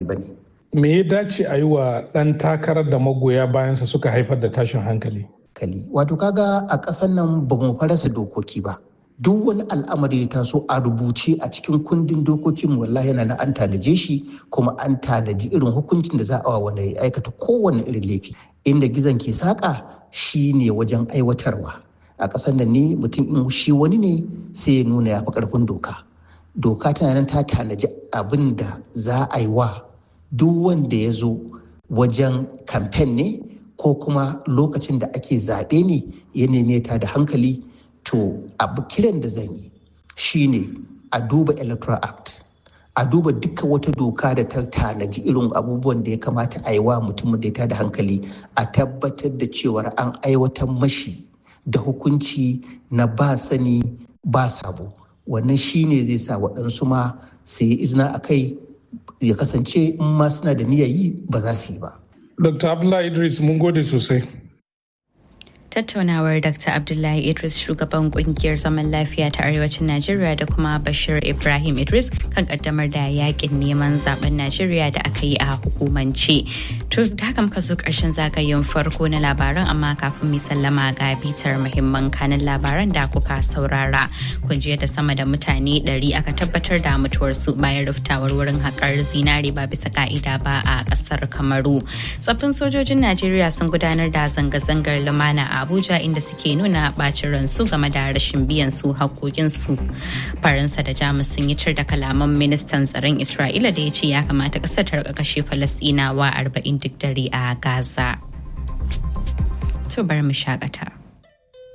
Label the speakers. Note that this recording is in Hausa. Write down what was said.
Speaker 1: ba ne.
Speaker 2: Me ya dace a yi wa ɗan takarar da magoya bayansa suka haifar da tashin hankali?
Speaker 1: Kali. Wato kaga a ƙasar nan ba mu farasa dokoki ba. Duk wani al'amari ya taso a rubuce a cikin kundin dokokin wallahi yana na an tanaje shi kuma an tanaji irin hukuncin da za a wa wanda ya aikata kowane irin laifi. Inda gizon ke saƙa shi ne wajen aiwatarwa. A ƙasar nan ne mutum in shi wani ne sai ya nuna ya fi ƙarfin doka. Doka tana nan ta tanaji abin da za a yi wa duk wanda ya zo wajen kamfen ne ko kuma lokacin da ake zaɓe ne ya neme ta da hankali to abu kiran da zan yi shine a duba electoral act a duba duka wata doka da ta tanaji irin abubuwan da ya kamata a yi wa mutumin da ya da hankali a tabbatar da cewar an aiwatar mashi da hukunci na ba sani ba sabo wannan shine zai sa waɗansu ma su yi izina a kai ya kasance in ma suna da niyyar yi ba za su yi ba.
Speaker 2: Dr. Abdullahi Idris mun gode sosai.
Speaker 3: tattaunawar dr abdullahi idris shugaban kungiyar zaman lafiya ta arewacin najeriya da kuma bashir ibrahim idris kan kaddamar da yakin neman zaben najeriya da aka yi a hukumance to da haka muka zo karshen zagayen farko na labaran amma kafin mu sallama ga bitar muhimman kanin labaran da kuka saurara kun ji da sama da mutane 100 aka tabbatar da mutuwarsu bayan ruftawar wurin haƙar zinare ba bisa ka'ida ba a ƙasar kamaru tsaffin sojojin najeriya sun gudanar da zanga-zangar lumana a Abuja inda suke nuna bacin ransu game da rashin biyan su haƙoƙinsu. Faransa da Jamus sun yi cir da kalaman ministan tsaron Isra'ila da ya ce ya kamata ƙasar ta rika kashe Falasɗinawa arba'in duk dare a Gaza. To bari mu shakata.